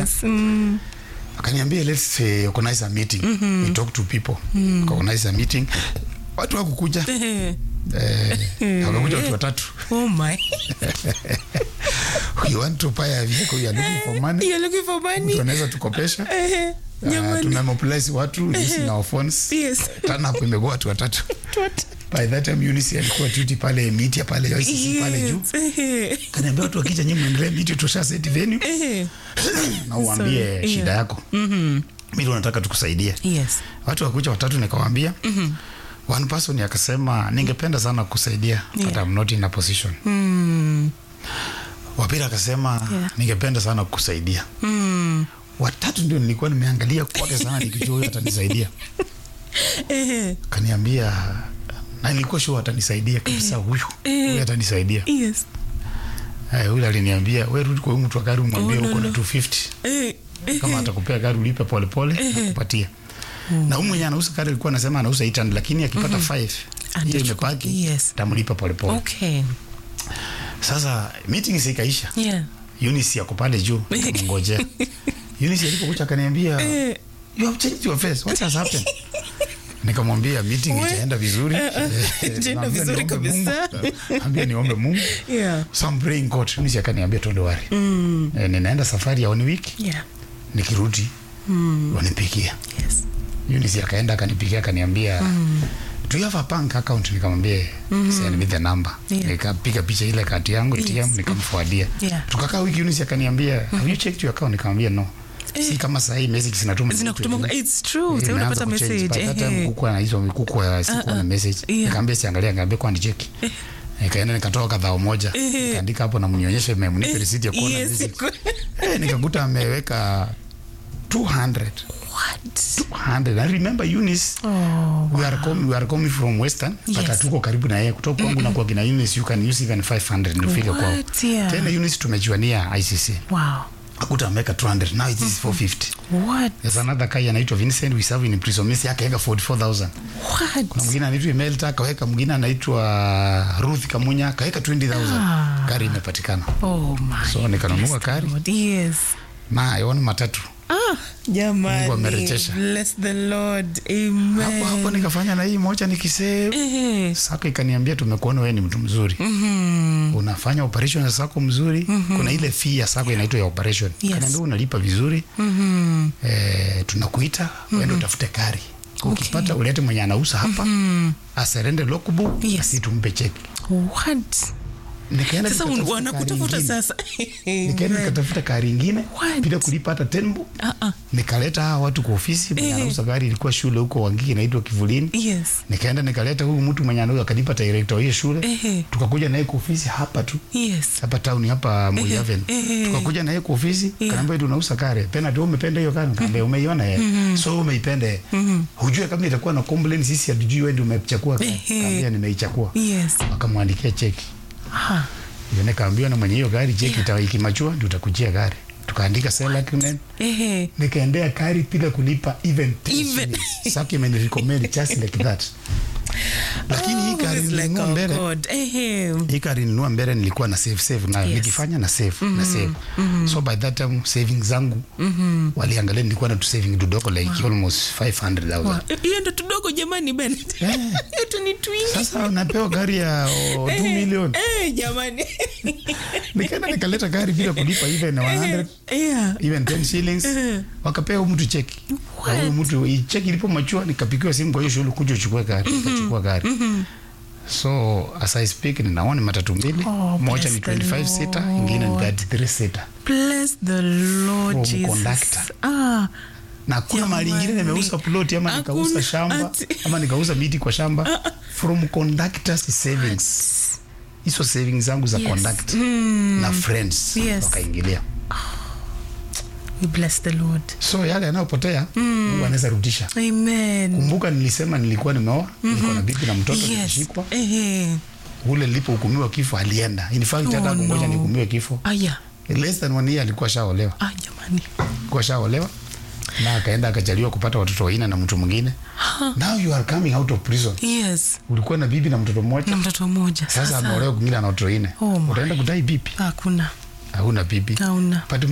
Yes. Mm. akaniambia let's uh, organize a meeting we talk to people organize a meeting watu wakukuja Eh. eh, wakakuja watu watatu Oh my. you want to buy a vehicle you are looking for money You're looking for money. tunaweza tukopesha Eh. uh, Jamani. tunamobilize watu using our phones Yes. tana hapo imekuwa watu watatu What? by that time Eunice alikuwa duty pale media pale ICC pale juu Yes. Eh. kaniambia watu wakija nyinyi mwendelee media tusha set venue Eh. na uambie Sorry, shida yeah. yako mm-hmm. mimi nataka tukusaidie Yes. watu wakuja watatu nikawaambia mm-hmm. one person akasema ningependa sana kusaidia yeah. but I'm not in a position Mm. wapili akasema Yeah. ningependa sana kukusaidia Mm. watatu ndio nilikuwa nimeangalia kwake sana nikijua huyu atanisaidia Eh. kaniambia na nilikuwa sure atanisaidia kabisa huyu huyu atanisaidia Yes. Eh, huyu aliniambia we rudi kwa huyu mtu wa gari umwambie Oh, no, uko na no. 250 Eh. Eh. kama atakupea gari ulipe polepole akupatia na huyu mwenye anauza gari alikuwa anasema anauza 800 lakini akipata 5 hiyo Atachukua- imebaki yes. tamlipa polepole Okay. sasa meeting zikaisha Yeah. Eunice yako pale juu nikamngojea Eunice alipokuja akaniambia Eh. you have changed your face what has happened nikamwambia meeting We- itaenda vizuri Eh, eh, Eh, itaenda naambia vizuri niombe kabisa. Mungu. ambia niombe Mungu Yeah. so I'm praying God Eunice akaniambia don't worry Mm. eh, ninaenda safari ya one week Yeah. nikirudi Mm. wanipigia Yes. Eunice akaenda akanipigia akaniambia do you have a bank account nikamwambia send me the number Yeah. nikapiga picha ile kati yangu Yes. ATM nikamfuadia Yeah. tukakaa wiki Eunice akaniambia have you checked your account nikamwambia no si kama saa hii message zinatuma Zinakutuma it's true. Eh, Sasa imeanza unapata kuchange. message. By that time Eh. kuku na hizo kuku ya siku na message yeah. nikamwambia siangalia nikamwambia kwani cheki nikaenda nikatoa kadhaa moja Eh. nikaandika hapo na mnionyeshe mmenipa receipt ya kuona Yes. message eh nikakuta ameweka 200 What? 200 I remember Eunice Oh. we are coming we are coming from western but Yes. hatuko karibu na yeye kutoka kwangu na kwa kina Eunice you can use even 500 ndio fika kwao What? Yeah. tena Eunice tumejuania ICC Wow. akuta ameweka 200 now it is 450 What? there's another guy anaitwa Vincent we serve in prison Messi akaweka 44000 kuna What? mwingine anaitwa Imelda akaweka mwingine anaitwa Ruth Kamunya akaweka 20000 Ah. gari imepatikana Oh my. so nikanunua gari God. Yes. na iona matatu Ah, jamani. Mungu amerejesha. Bless the Lord. Amen. hapo hapo nikafanya na hii moja nikisave Eh. sako ikaniambia tumekuona wewe ni mtu mzuri Mhm. unafanya operation ya sako mzuri kuna ile fee ya sako inaitwa ya operation Yes. kanaambia unalipa vizuri Mhm. eh, tunakuita uende utafute gari ukipata ulete mwenye anauza hapa aserende logbook Yes. asi tumpe cheki What? nikaenda Sasa nikatafuta un- wanakutafuta gari ingine. sasa. nikaenda nikatafuta gari ingine What? bila kulipa hata tenbo Ah, ah. nikaleta hawa watu kwa ofisi mwenye Eh. anauza gari ilikuwa shule huko wangiki inaitwa kivulini Yes. nikaenda nikaleta huyu mtu mwenye anauza akanipa director wa hiyo shule Ehe. tukakuja naye kwa ofisi hapa tu Yes. hapa town hapa Moi Avenue ehe. tukakuja naye kwa ofisi Yeah. kanaambia tunauza kare tena tu umependa hiyo kare kaambia umeiona yeye so umeipenda yeye hujue kama itakuwa na complaint sisi hatujui wewe ndio umechakua Ehe. kaambia nimeichakua Yes. akamwandikia cheki Ah. Ndio nikaambiwa na mwenye hiyo gari cheki ita ikimachua ndio utakujia gari tukaandika sell agreement Ehe. nikaendea gari bila kulipa even 10 Even. shillings. Saki imenirecommend just like that lakini hii Oh, gari it's like nilinunua our mbele God. Ehe. hii gari nilinunua mbele nilikuwa na save save na Yes. nikifanya na save na save so by that time savings zangu waliangalia nilikuwa na tu saving tudogo like almost 500000 hiyo ndo tudogo jamani ben Eh. hiyo tu ni twingi sasa unapewa gari ya 2 million Eh, jamani nikaenda nikaleta gari bila kulipa even 100 yeah. even 10 shillings wakapea huyu mtu cheki Na huyu mtu hii cheki ilipo machua nikapigiwa simu kwa hiyo shule kuja uchukue gari nikachukua gari so as I speak ninaona matatu mbili Oh, moja bless ni the 25 sita ingine ni Lord. 33 sita bless the lord From jesus conductor. ah na kuna mahali ingine Jamani. nimeuza ploti ama Hakuna nikauza shamba ati- ama nikauza miti kwa shamba from conductors savings hizo savings zangu za Yes. conduct na friends Yes. wakaingilia we bless the lord so yale yanayopotea Mungu anaweza rudisha amen kumbuka nilisema nilikuwa nimeoa nilikuwa na bibi na mtoto yes nilishikwa ehe ule nilipohukumiwa kifo alienda in fact hata Oh, kungoja no. nihukumiwe kifo aya less than one year alikuwa shaolewa ah jamani alikuwa shaolewa na akaenda akajaliwa kupata watoto wanne na mtu mwingine now you are coming out of prison yes ulikuwa na bibi na mtoto mmoja na mtoto mmoja sasa sasa ameolewa kwingine na watoto wanne Oh my. utaenda kudai bibi hakuna hauna bibi hauna but